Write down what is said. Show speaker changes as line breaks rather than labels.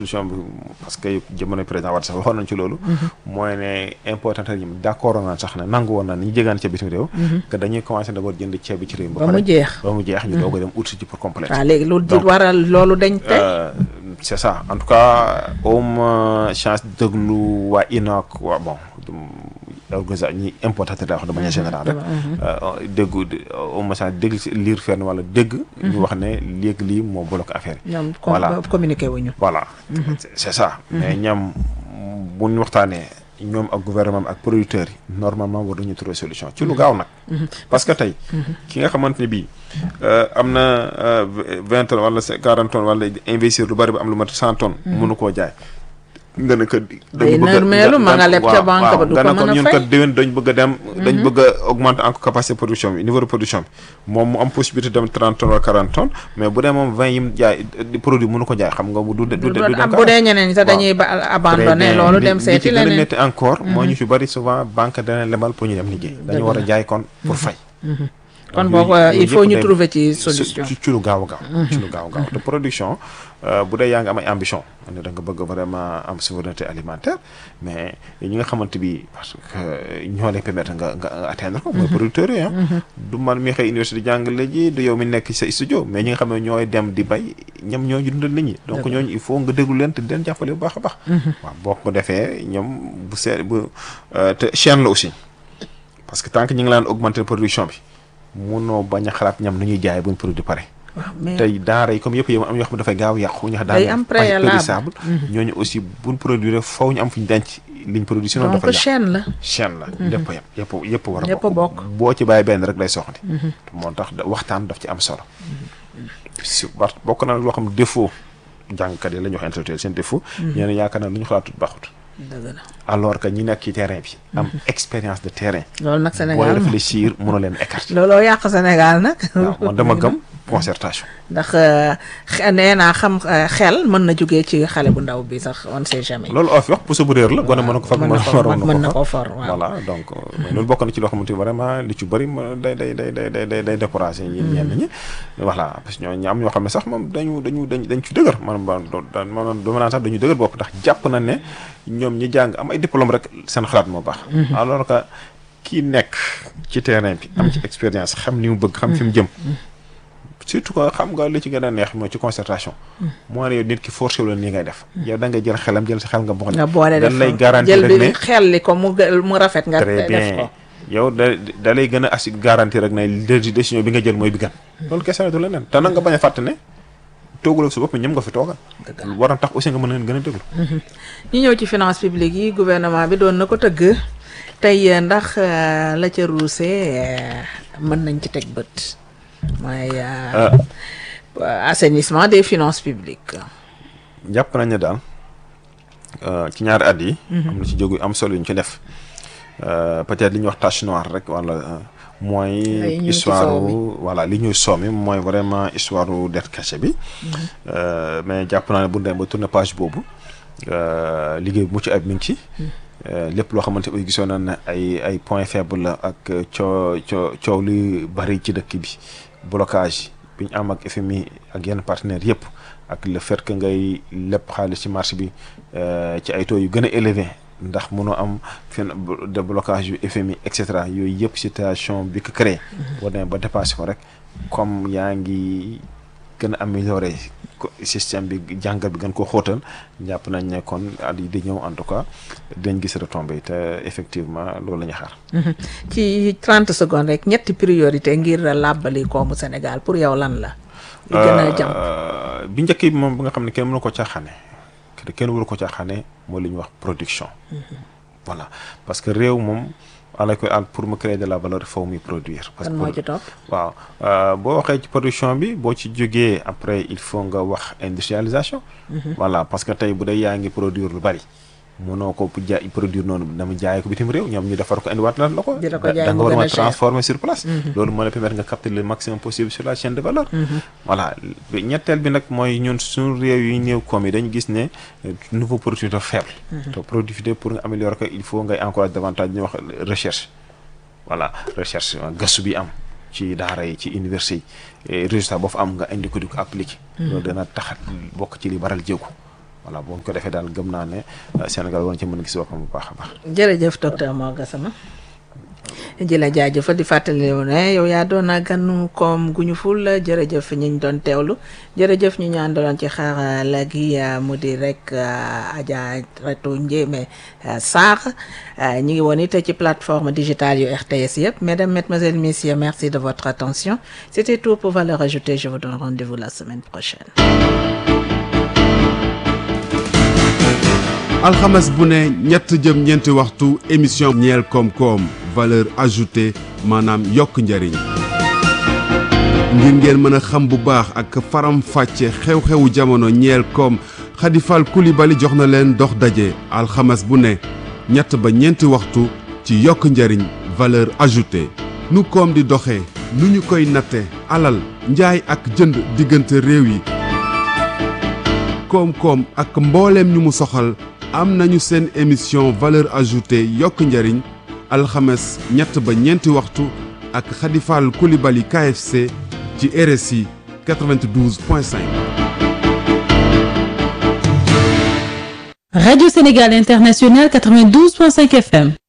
solution bi parce que jamono président Wade sax waxoon nañ ci loolu mooy ne importateur yi d' accord naan sax ne nangu woon na ni ñu jégaan ca bitim réew que dañuy commencé d'abord jënd ceeb bi ci réew mi
ba mu jeex
ba mu jeex ñu doog a dem ut si ci pour compléter
waaw léegi loolu di waral loolu dañ tey
c' est ça en tout cas awma chance déglu waa INOC waa bon organisation ñi importateur daa wax de manière générale rek déggu awma chance dégg lire fenn wala dégg ñu wax ne léegi lii moo bloqué affaire yi
ñoom
voilà
communiqué wuñu
voilà c' est ça mais ñoom bu ñu waxtaanee ñoom ak gouvernement ak producteurs yi normalement war nañu trouver solution ci lu gaaw nag parce que tey ki nga xamante ne bii am na vingt tonnes wala quarante tonnes wala investir lu bari ba am lu mat cent tonnes mënu koo jaay nga ne ko
day nërmeelu ma nga leb ca banque ba du ko
nga ne ko
mën a
ñun
fay
kat déwén dañ bëgg a dem dañ bëgg a augmenter encore capacité production bi niveau de production bi moom mu am possibilité dem trente tonnes wala quarante tonnes mais bu dee moom vingt yim jaay di produit mënu ko jaay xam nga mu du du du dem
bu dee ñeneen ñi sax dañuy ba abandonné loolu dem seeti
li ci gën a
leneen
métti encore moo ñu fi bari souvent banque dana lebal pour ñu dem liggéey dañu war a jaay kon pour fay
kon
Donc,
boo
yooyu-
il faut
yooyu
ñu
yëpp
trouver ci
day-
solution
ci ci lu gaaw a gaaw ci lu gaaw a gaaw te production euh, bu dee yaa ngi am ay ambition ne da nga bëgg vraiment am souveraineté alimentaire mais ñi nga xamante bi parce que ñoo lay permettre nga nga nga atteindre ko mooy producteurs yi ah du man mi xëy université di jàngale ji du yow mi nekk sa studio mais ñi nga xam ne ñooy dem di bay ñoom ñoo ñu dundal nit ñi donc ñooñu il faut nga déglu leen te di leen jàppale bu baax a baax waaw boo ko defee ñoom bu see bu euh, te chaîne la aussi parce que tant que ñi ngi laan augmenter production bi munoo bañ a xalaat ñam nu ñuy jaay buñ produit pare
waaw mais
tey daara yi comme yëpp yëpp am yoo xam ne dafay gaaw yàqu ñu xam
Day am préalable.
périssable ñooñu aussi buñ produire faw ñu am fu ñu denc liñ produit sinon
donc
dafa yàqu
chaîne la
chaîne la lépp a yem yëpp yëpp war a
Yëpp a bokk.
boo ci bàyyi benn rek lay soxandi moo tax da- waxtaan daf ci am solo si war bokk na loo xam défaut jàngkat yi la ñu wax intellectuel seen défaut ñeneen yaakaar na lu ñu xalaatut baaxut
dëgg la
alors que ñi nekk ci terrain bi am expérience de terrain
loolu nag
boo
Sénégal
réfléchir mënoo leen écarter
looloo yàq Sénégal nag
waaw man dama gëm concertation
ndax euh, xe- nee naa xam euh, xel mën na jógee ci xale bu ndaw bi sax on sait jamais
loolu oo fi wax puso bu réer la gone mën na ko far
mën na ko
waroon
mën na
ko
ko
far
for waaw
voilà donc euh, mais loolu bokk na ci loo xamante ni vraiment li ci bëri ma day day day day day day day découragé ñi ñenn ñi voilà parce que ñoo ñi am ñoo xam ne sax moom dañu dañu dañ dañ ci dëgër man ba man dama naan sax dañu dëgër bopp ndax jàpp na ne ñoom ñi jàng am ay diplôme rek seen xalaat moo baax alors que kii nekk ci terrain bi am ci expérience xam ni mu bëgg xam fi mu jëm surtout que xam nga li ci gën a neex mooy ci concertation moo ne yow nit ki forcé wu la nii ngay def yow da ngay jël xelam jël sa xel nga boxoñ
nga boole def
dañ lay garantir
jël
rek
bi
ne
xel li ko mu gë- mu rafet nga
très
def
bien
ko
yow da da lay gën a assi garantir rek ne dé- décision bi nga jël mooy bi gan loolu kese la du leneen te nag nga bañ a fàtte ne toogul ak sa bopp ñëm nga fi toogal war na tax aussi nga mën leen gën a déglu
ñu ñëw ci finance publique yi gouvernement bi doon na ko tëgg tey euh, ndax euh, la ca ruuse euh, mën nañ ci teg bët mooy euh, assainissement des finances publiques
jàpp nañ ne daal euh, ci ñaari at yi am na ci jógu am solo yu ñu ci def Euh, peut-être li ñuy wax tache noire rek wala euh, mooy
Ay ñuul ci
histoire
soow mi.
voilà li ñuy soomi mooy vraiment histoire dette cachée bi Euh, mais jàpp naa ne bu ñu demee ba tourner page boobu euh, liggéey bu mucc ayib mi ngi ci Euh, lépp loo xamante ni gisoon nañ ne ay ay point faible la ak coo coo coow li bari ci dëkk bi blocage bi ñu am ak FMI ak yenn partenaires yëpp ak le fait que ngay lépp xaalis ci marché bi euh, ci ay taux yu gën a élevé ndax mënoo am fin de blocage yu FMI et cetera yooyu yëpp situation bi ko créé. boo demee ba dépassé ko rek comme yaa ngi gën a amélioré ko système bi jàngat bi gën ko xóotal jàpp nañ ne kon at yi di ñëw en tout cas dañ gis retombé te effectivement loolu la ñu xaar.
ci 30 secondes rek ñetti priorité ngir làbbali koomu Sénégal pour yow lan la li gën a jàmp
Euh, bi njëkk bi moom bi nga xam ne kenn mënu ko caaxaane kenn kenn waru ko caaxaane mooy li ñuy wax production. voilà parce que réew moom ala koy àll pour mu créer de la valeur faw muy produire. parce
kan
que
moo ci topp
waaw euh, boo waxee ci production bi boo ci jógee après il faut nga wax industrialisation. voilà parce que tey bu dee yaa ngi produire lu bari. mënoo ko jaay produire noonu dama jaay ko bitim réew ñoom ñu defar ko indiwaat la la ko.
Di la ko
da
jaay
da nga
mu
war
gën a
a
cher.
transformer sur place. loolu moo la permettre nga capter le maximum possible sur la chaîne de valeur. voilà bi- ñetteel bi nag mooy ñun suñu réew yi néew koom yi dañu gis ne euh, niveau productivité faible. te productivité pour nga améliorer ko il faut ngay encourager davantage ñu wax recherche. voilà recherche euh, gëstu bi am ci daara yi ci université yi et résultat boo fa am nga indi ko di ko appliquer. loolu dana tax bokk ci li baral jéego. voilà bu ñu ko defee daal gëm naa ne Sénégal war na ci mën a gis boppam bu baax a baax.
jërëjëf docteur Mor Gassama ji la jaajëfal di fàttali ne yow yaa doon ganu koom gu ñu ful jërëjëf ñi ñu doon teewlu jërëjëf ñu ñu àndaloon ci xarala gi mu di rek Adja Reto Ndiémé Sarr ñu ngi woon it ci plateforme digitale yu RTS yëpp mesdames mesdemoiselles messieurs merci de votre attention c'était tout pour Valeurs Ajoutées je vous donne rendez-vous la semaine prochaine
alxames bu ne ñett jëm ñeenti waxtu émission ñeel koom-koom valeur ajoutée maanaam yokk njariñ ngir ngeen mën a xam bu baax ak faram fàcce xew-xewu jamono ñeel koom xadifal kulibali jox na leen dox daje alxames bu ne ñett ba ñeenti waxtu ci yokk njariñ valeur ajoutée nu koom di doxee nu ñu koy natte alal njaay ak jënd diggante réew yi koom-koom ak mbooleem ñu mu soxal am nañu seen émission valeur ajoutée yokk njariñ alxames ñett ba ñeenti waxtu ak xadifaal kulibali KFC ci RSI 92.5.
Radio Sénégal International 92.5 FM.